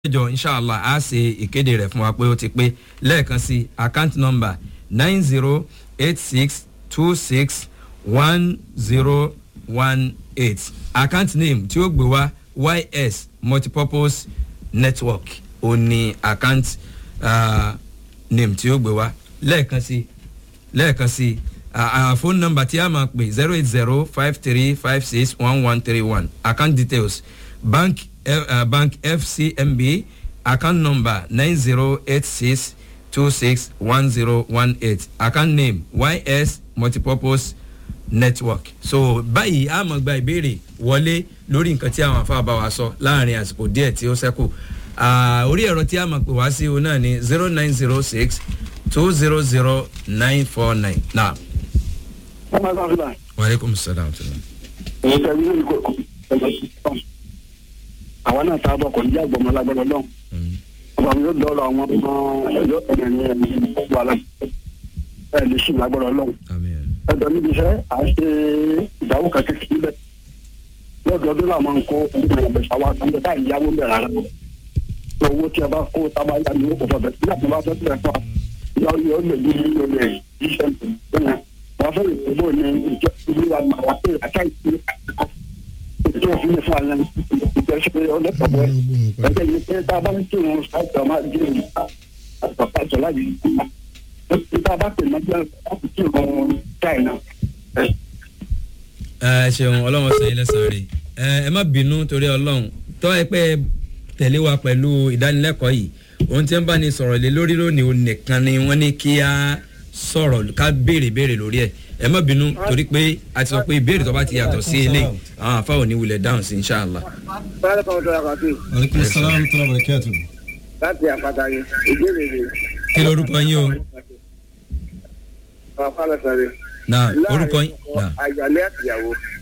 jọ inshallah a ṣe ìkéde rẹ̀ fún wa pé ó ti pé lẹ́ẹ̀kan sí account number nine zero eight six two six one zero one eight account name tí ó gbé wá ys multipurpose network ó ní account uh, name tí ó gbé wá lẹ́ẹ̀kan sí lẹ́ẹ̀kan sí phone number tí a máa pè zero eight zero five three five six one one three one account details bank uh, bank fcmb account number nine zero eight six two six one zero one eight account name ys multipurpose network so báyìí a máa gba ìbéèrè wọlé lórí nǹkan tí àwọn afáàbá wa sọ láàrin àsìkò díẹ̀ tí ó sẹ́kù orí ẹ̀rọ tí a máa pè wá sí o náà ni zero nine zero six two zero zero nine four nine now. ọmọ ẹgbẹ́ ọ̀sùn náà. waaleykum salaam tula. èyí tẹ̀lé ní ìkó àwọn náà tá a bọ̀ kò ní jẹ́ àgbọ̀mọ́ lágbọ́dọ̀ lọ́n. ọba mi yóò dọ́rọ̀ àwọn ọmọ ẹjọ́ ẹ̀yẹ ní ẹ̀mí wà lá ẹ̀ lè ṣì lágbọ́dọ̀ lọ́n. ẹjọ́ níbi iṣẹ́ à ń ṣe ìdáwó kan kékeré bẹ́ẹ̀. lọ́dọọdún làwọn máa ń kó ìgbìmọ̀ ìgbésà wa kan bẹ́ẹ̀ táyì yáwó bẹ̀rẹ̀ rárá. owó tí a bá kó tábà yá ni ó kò fọ̀ bẹ́ẹ̀ nígbà tí wọ́n bá fẹ́ tẹ̀ fún wa yọ yọ lè ní ilé iṣẹ́ ìpínlẹ̀ wọ́n fẹ́ ìpínlẹ̀ ní ìjọ ìlú wa máa wá pé àká ìpínlẹ̀ ìjọ ìpínlẹ̀ fún àyàn ìjọ ṣe ọlẹ́pàá ẹgbẹ́ yìí pé tá a bá ń tí wọn ṣáàtì ọmọ àjẹ ìlú àtàkà àjọ láyé ìpínlẹ̀ tá a bá pè náà jẹ́ láti tí wọn china. ẹ ṣeun ọlọ́run sẹ́yìn lẹ́sàn-án rẹ̀ ẹ má bínú torí ọlọ́run tọ́ ẹ pé tẹ̀lé wa pẹ̀lú ìdánilẹ́kọ̀ọ́ yìí ohun tí ń bá ní sọ̀rọ̀ lé lórí lónìí òun nìkan ni wọ́n ní kí á sọ̀rọ̀ ká béèrè béèrè lórí ẹ̀ ẹ má bínú torí pé a ti sọ pé ìbéèrè tó bá ti yàtọ̀ sí eléyìí àwọn àfa ò ní wulẹ̀ dáhùn sí inṣàlá. aleykum salaam tó lọ bẹ̀rẹ̀ kẹ́ẹ̀tù. láti àpáta yẹn ìbéèrè rẹ̀. kí lorúkọ yín o. bàbá lọ sọ̀rọ̀. na orúkọ yín. àyàlẹ́ àtìyàwó